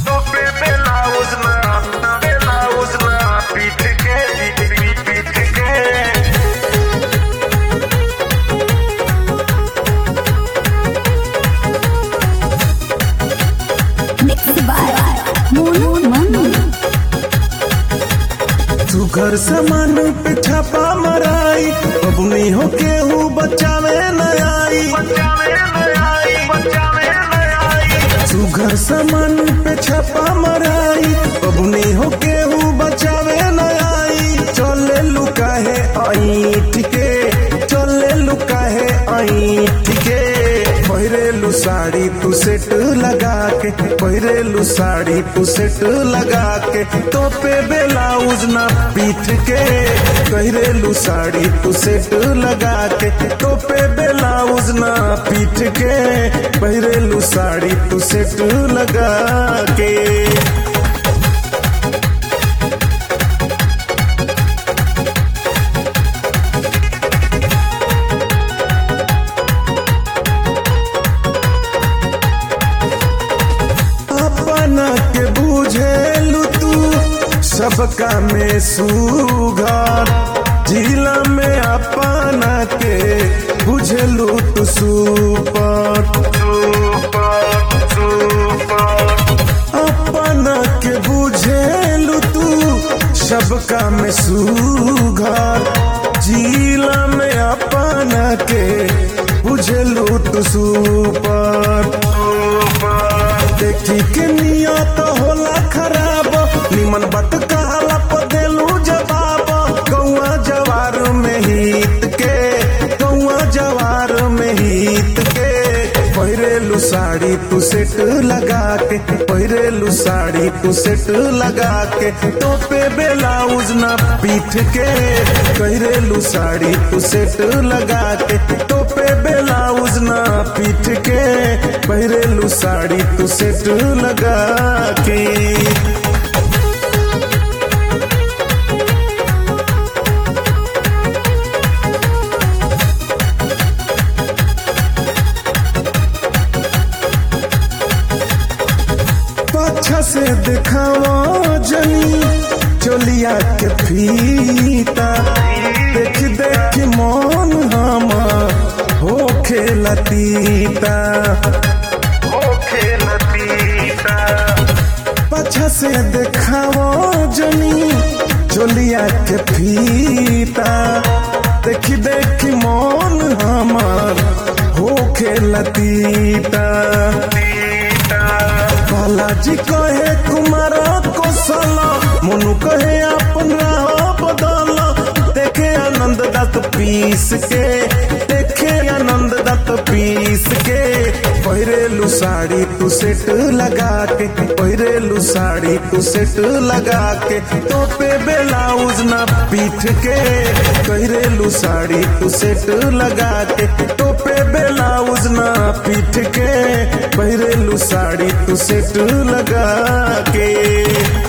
पे blouse ना blouse ना पीठ के पीठ पीठ के Mixed by Monu Manu. तू घर सामान पे छापा मराई अब नहीं हो केहू बचावे न आई बचावे न आई बचावे न आई तू घर सामान पे छापा मराई अब नहीं हो केहू बचावे न आई चले लुका है आई ठीके चले लुका है आई ठीके पहिरेलू साड़ी तू सेट लगा के पहिरेलू साड़ी तू सेट लगा के तो पे ब्लाउज ना पीठ के पहिरेलू साड़ी तू सेट लगा के तो पे ब्लाउज ना पीठ के पहिरेलू साड़ी तू सेट लगा के अपना के बुझेलू तू सबका में सुघर जिला में अपना के बुझेलू तू सुपर अपना के बुझेलू तू सबका में सुघर जिला में अपना के बुझेलू तू सुपर देखी के नियत होला खराब निमन बात कहला पर देलू जवाब कौआ जवार में हित के कौआ जवार में हित के पहिरेलू साड़ी तू सेट लगा के पहिरेलू साड़ी तू सेट लगा के टोपे ब्लाउज ना पीठ के पहिरेलू साड़ी तू सेट लगा के टोपे ब्लाउज ना पीठ के पहिरेलू साड़ी तू सेट लगा के पाछा से दिखावा जनी चोलिया के फीता देख देख मन हम हो खेलतीता ओ खेलतीता पाछा से दिखावा जनी चोलिया के फीता देख देख मन हमार हो खेलतीता बालाजी कहे कुमार कौशल मनु कहे अपन राह बदल देखे आनंद दत्त पीस के देखे आनंद दत्त पीस के पहिरेलू साड़ी तू सेट लगा के पहिरेलू साड़ी तू सेट लगा के तो पे ब्लाउज ना पीठ के पहिरेलू साड़ी तू सेट लगा के तो पे ब्लाउज ना पीठ के पहिरेलू साड़ी तू सेट लगा के